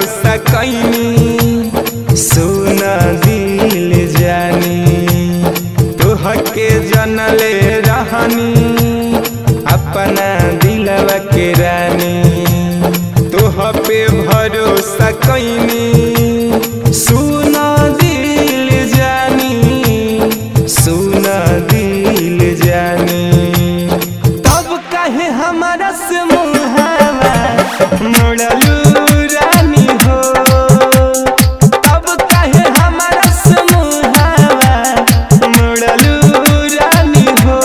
भरोसा कैनी सुन दिल जानी तोहके जनले रहनी अपना दिलवा के रानी तोह पे भरोसा कैनी सुन दिल जानी सुन दिल जानी तब कहे हमारा से मुहावा मोड़लू रानी हो तब कहे हमारा से मुहावा मोड़लू रानी हो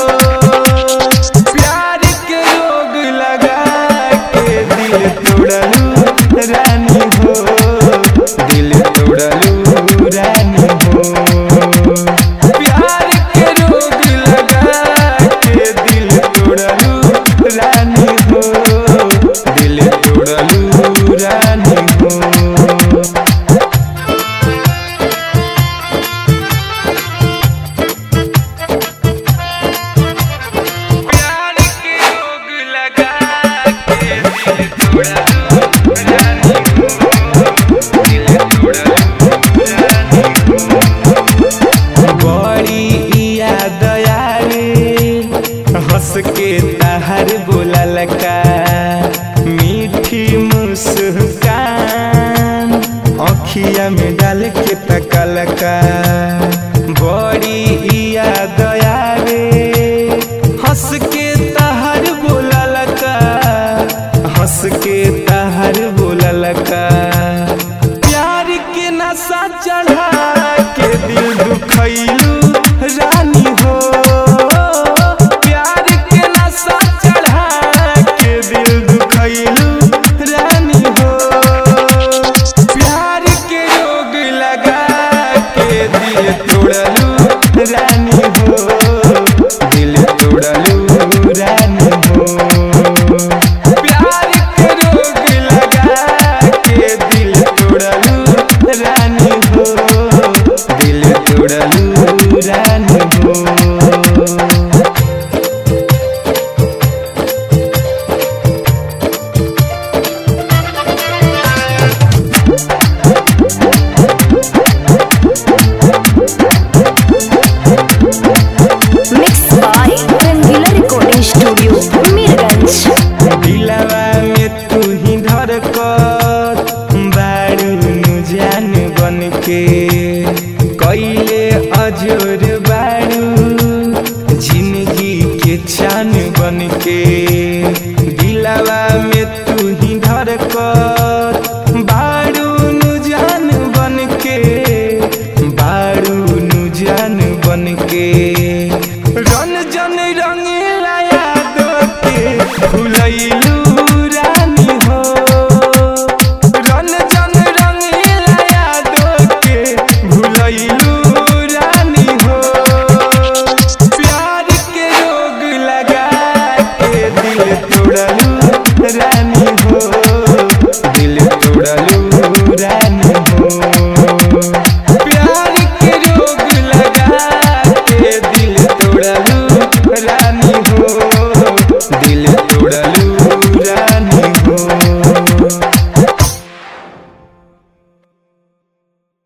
प्यार के रोग लगा के दिल तोड़लू रानी हो दिल तोड़लू रानी हो प्यार के रोग लगा के दिल तोड़लू रानी हो दिल तोड़लू रानी हो प्यार के रोग लगा के दिल तोड़लू रानी हो दिल तोड़लू रानी हो बड़ी याद आवे हंस के तहर बोलल का मीठी मुस्कान अखिया में डाल के तकल का बड़ी याद आवे हंस के तहर बोलल का हंस के तहर बोलल का प्यार के नशा चढ़ा के दिल दुखैलू रानी हो प्यार के नशा चढ़ा के दिल दुखैलू रानी हो प्यार के रोग लगा के दिल तोड़लू रानी हो दिल तोड़लू रानी हो प्यार के रोग लगा के दिल तोड़लू रानी हो दिल तोड़लू रानी हो Mixed by Rangila Recording Studio, Mirganj. दिलवा में तू ही धड़कत बारू नु जान बन के कैले अजोर बारू जिंदगी के चान बन के दिलवा में तू ही धड़कत बारू नु जान बन के बारू नु जान बन के रन जन रंगीला याद के भुलैल